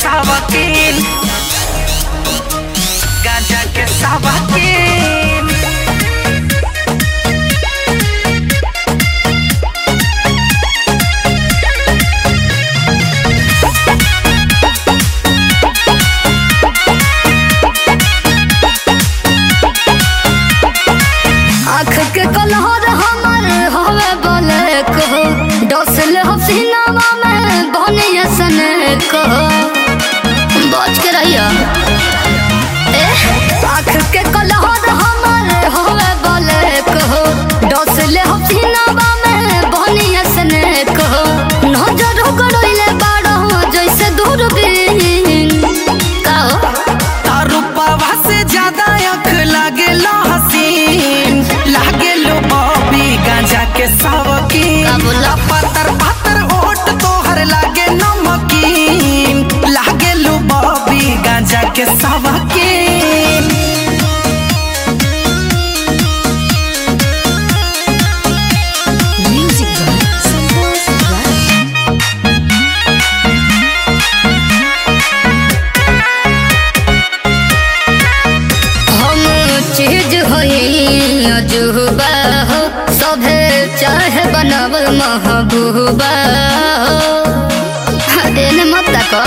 सावकीन गांजा के सावकीन आँख के कलहर हमर हवे बोले कहो डसल हसीनावा में बनिया सने कहो बच के रहिया ए आँख के कलहर हमर हवे बोले कहो डसल हसीनावा में बनिया सने कहो नजर गड़ोइले बाड़ो जैसे दूरबीन कहो तारुपवा से ज्यादा अख लागेलो हसीन लागेलो बॉबी गांजा के सावकीन का बोला? पातर पातर ओट तोहर लागे नमकीन लागेलो बॉबी गांजा के सावकीन Music by Santos Rush. हम चीज होई अजूबा हो सभे चाहे बनावल महबूबा हो एने मत तको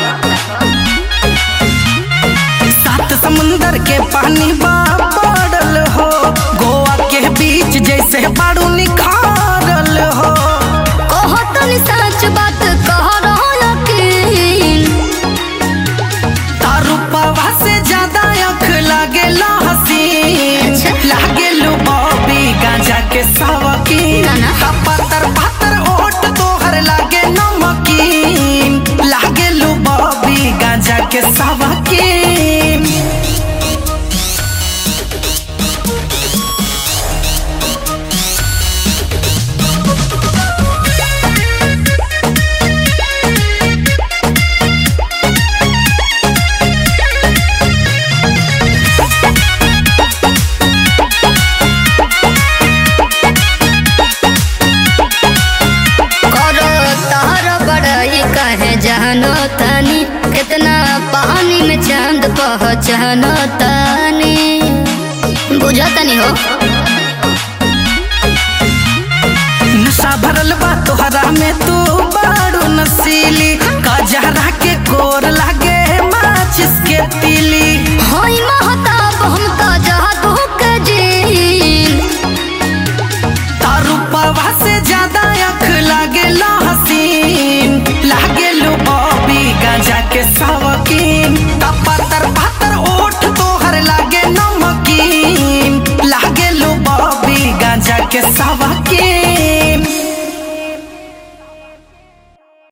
सात समुंदर के पानी बा पड़ल हो गोवा के बीच जैसे बाड़ू निखारल हो कहो तनी सच बात कह रहो यकीन तारुपवा से ज्यादा अख लागेला हसीन अच्छा। लागेलो बॉबी गांजा के सावकीन ना, ना। पातर पातर ओट तोहर लागे नमकीन लागेलो बॉबी गांजा के सावकीन करो तार बड़ाई कहे जानो तानी कितना पानी में चांद पहचानो तानी बुझा तनी हो नशा भरल बा तोहरा में तू बाड़ू नसीली